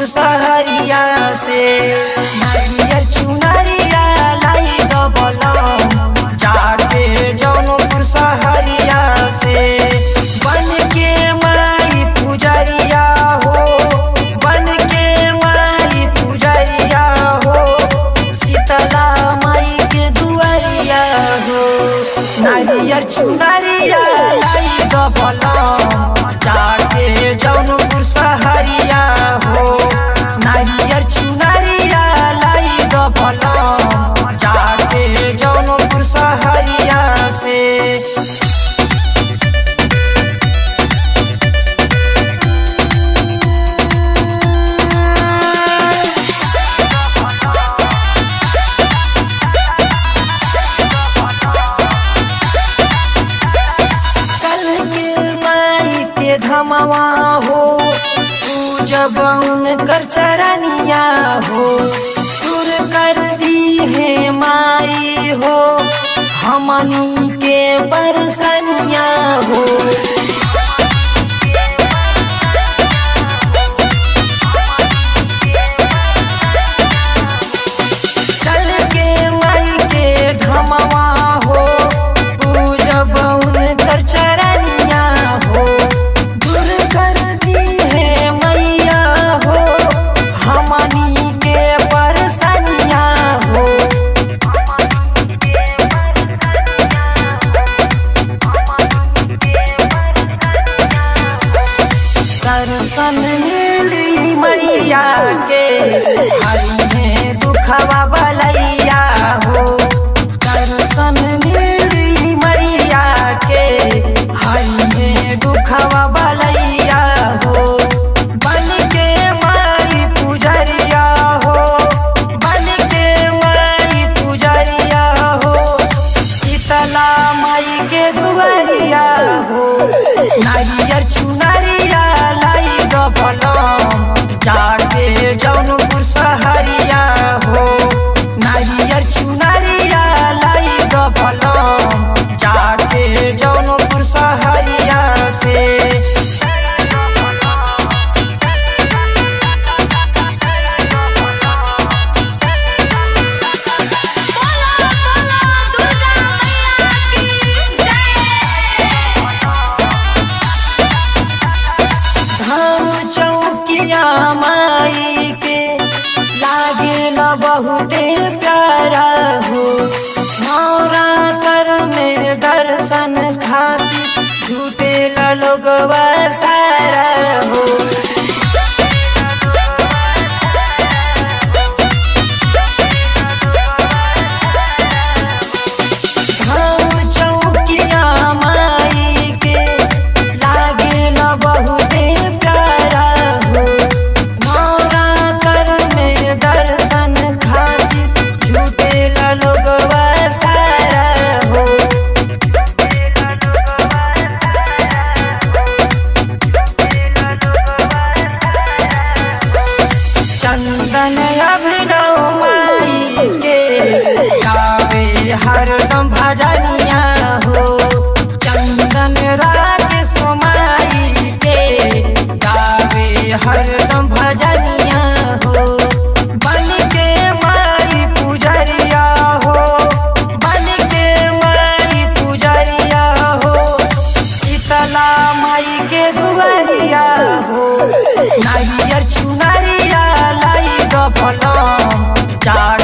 सहरिया से नारियल चुनरिया लाई दबलम जाके जौनपुर सहरिया से बन के माई पुजरिया हो बन के माई पुजरिया हो शीतला माई के दुआरिया हो नारियल चुनरिया लाई दबलम जाके जौनपुर सहरिया हो नारियल चुनरिया लाई दबलम जाके जौनपुर सहरिया से चल के माई के धमवा हो तू जब उनकर चरनिया हो दूर कर दी है माई हो हमनी के बरसनिया हो चल के माई के धमवा हो पूजब उनकर चरनिया हो दूर कर दी है मैया हो हमनी के परसनिया हो दर्शन मिली मैया के हरी है दुखवा बलैया हो दर्शन मिली मैया के हरी है दुखवा बलैया हो बन के माई पुजरिया हो बन के माई पुजरिया हो शीतला माई के दुआरिया हो नारियर चुनरिया लाई गबलम जाके जौनपुर सहरिया हो नारियर चुनरिया लाई गबलम जाके जौनपुर सहरिया से बोला बोला दुर्गा मैया की जय धाम चौकिया माई के लागे न बहुते प्यारा हो नौरा कर में दर्शन खातिर झूठे लोगवा सारा हो धाम चौकिया माई के लागे न बहुते प्यारा हो नौरा कर में दर्शन खातिर झूठे लोगवा सारा हो चंदन अभिनव माई के गावे हरदम भजनिया हो चंदन राकेश माई के गावे हरदम भजनिया हो बन के माई पुजरिया हो बन के माई पुजरिया हो शीतला माई के दुआरिया हो नारियर चुनरिया लाई गफलम जा